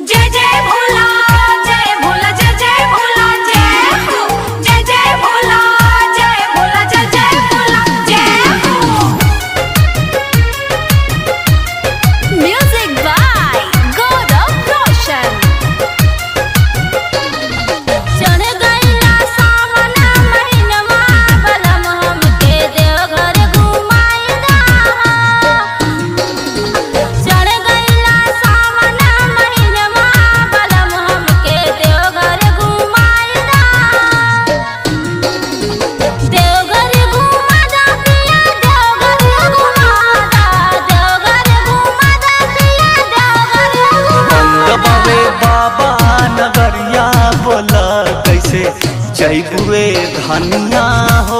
जय जय भोला जय भोला जय जय भोला जय हो जय जय भोला जय भोला जय जय भोला जय हो म्यूजिक बाय गौरव रोशन चढ़ गइला सावन महिनवा बलम हमके देवघर घुमाइदा चढ़ गइला सावन महिनवा बलम हमके देवघर घुमाइदा देवघर घुमादा पिया देवघर घुमादा देवघर घुमादा पिया देवघर बंद बाबे बाबा नगरिया बोला कैसे जैबुए धनिया हो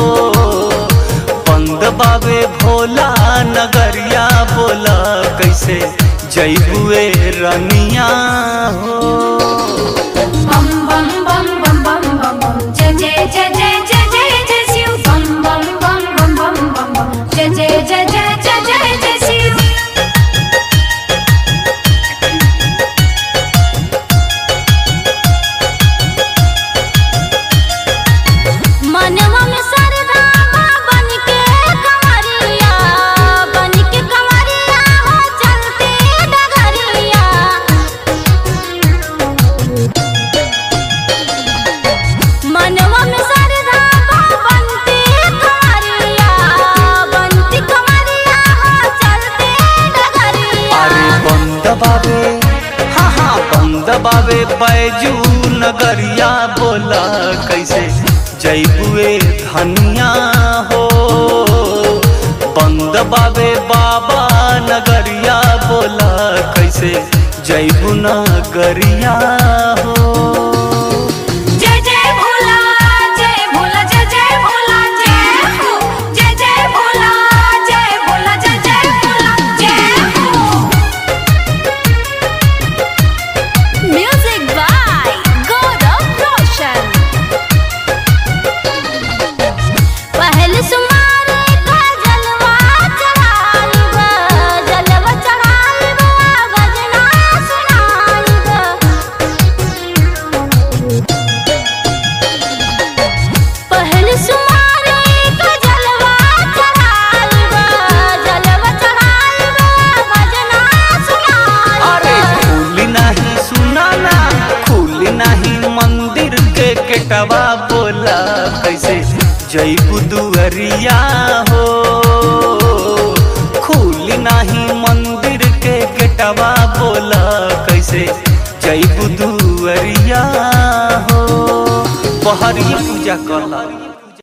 बंद बाबे भोला नगरिया बोला कैसे जैबुए रनिया हो बम बम बम बम बम बम बम जय जय जय जय जय जय जय शिव बम बम बम बम बम बम बम जय जय जय जय जय जय जय शिव मनवा में सरदा बन के कंवरिया बन के कंवरिया हो चलते डगरिया मनवा में सरदा बनते कंवरिया बनती कंवरिया हो चलते डगरिया अरे बंद बाबे हाँ हाँ बंद बाबे बैजू नगरिया बोला कैसे जैबुए धनिया हो बंद बाबे बाबा नगरिया बोला कैसे जैबू नगरिया हो जय जय भोला जय भोला जय जय भोला जय हो जय जय भोला जय भोला जय जय भोला जय हो म्यूजिक बाय गौरव रोशन पहल सुमारे का जलवा चढ़ाइबा जलवा चढ़ाइबा भजना सुनाइबा पहल सुमारे का जलवा चढ़ाइबा जलवा चढ़ाइबा भजना अरे सुनाइबा खुली नहीं सुनाना खुली नहीं मंदिर के केटवा बोला कैसे जैबू दुअरिया हो खुली नहीं मंदिर के केटवा बोला कैसे जैबू दुअरिया हो बहरी पूजा कला